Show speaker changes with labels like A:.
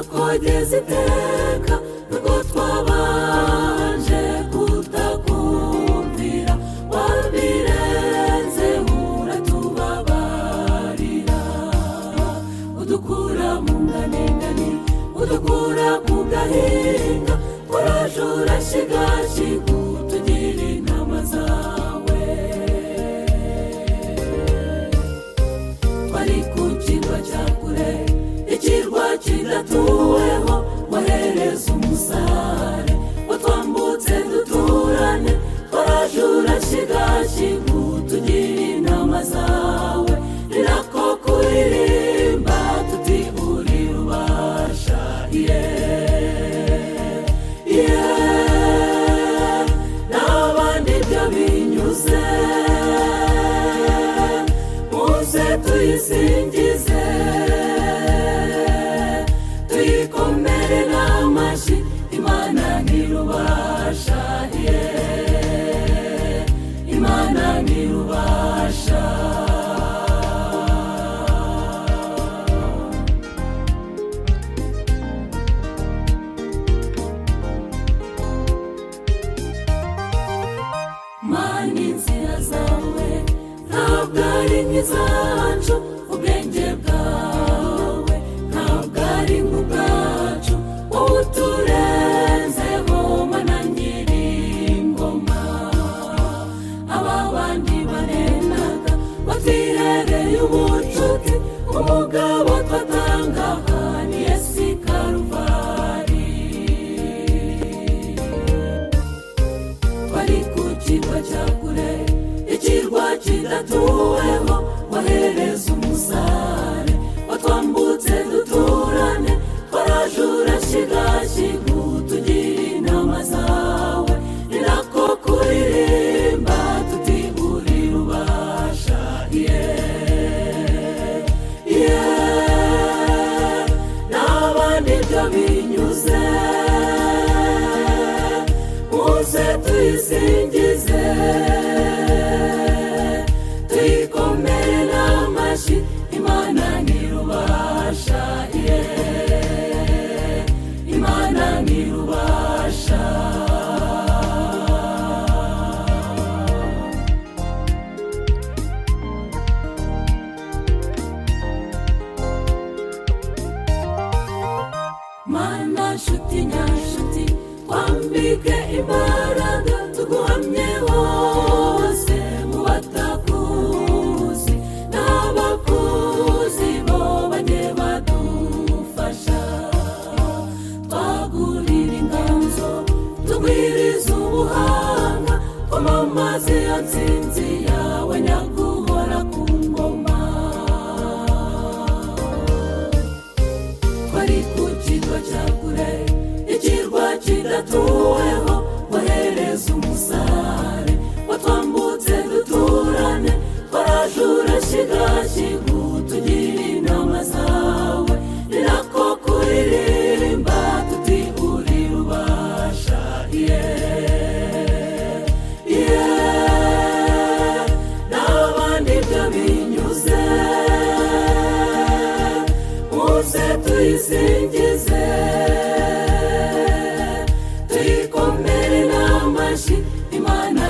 A: twageze iteka n'ubwo twabanje kutakumvira wabirenze uratubabarira udukura mu nganigani udukura ku gahinga kuraje urashigashika utugira inama zawe twari ku kirwa cya kure ikirwa kidatuweho wahereza umusare watwambutse duturane twarajura shigashigu tugira inama zawe rirako kuririmba tuti uri rubasha yeah, yeah. n'abandi ibyo binyuze muze tuyisingize tuyikomere n'amashyi imana ntirubasha yeah. imana ntirubasha mana inzira zawe ntabwo ari nk'izacu ubwenge bwawe ntabwo ari nk'ubwacu wowe uturenzeho mana nyir'ingoma aba bandi barenaga batwihereye ubucuti umugabo twatangaga ni yesi karuvari twari ku kirwa cya kure ikirwa kidatuweho wahereza umusare watwambutse duturane twarajura shigashigu tugira inama zawe ni nako kuririmba tuti uri rubasha yeah, yeah. n'abandi ibyo binyuze muze tuyisingize tuyikomere n'amashyi imana ntirubasha yeah, imana ntirubasha mana nshuti nyashuti twambike imbaraga tuguhamye hose mu batakuzi n'abakuzi bo bajye badufasha twagurira inganzo tugwiriza ubuhanga twamamaze ya nsinzi yawe nyaguhora ku ngoma twari ku kirwa cya kure ikirwa kidatuweho wahereza umusare watwambutse duturane twarajura shigashigu tugira inama zawe ni nako kuririmba tuti uri rubasha yeah, yeah. n'abandi ibyo binyuze muze tuyisingize tuyikomere n'amashyi imana